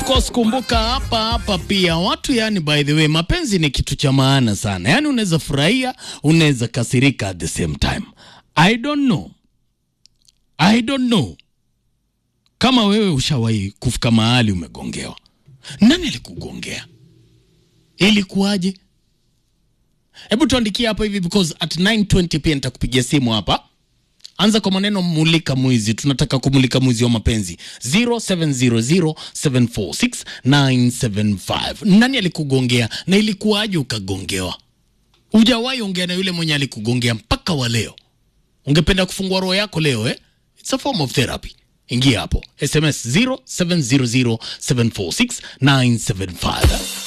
Of course kumbuka hapa hapa pia watu yani, by the way, mapenzi ni kitu cha maana sana. Yani unaweza furahia, unaweza kasirika at the same time. I don't know, I don't know kama wewe ushawahi kufika mahali umegongewa. Nani alikugongea? Ilikuwaje? Hebu tuandikie hapa hivi because at 9:20 pia nitakupigia simu hapa. Anza kwa maneno mulika mwizi, tunataka kumulika mwizi wa mapenzi 0700746975. Nani alikugongea na ilikuwaje ukagongewa? Hujawahi ongea na yule mwenye alikugongea mpaka wa leo, ungependa kufungua roho yako leo eh? It's a form of therapy. Ingia hapo SMS 0700746975.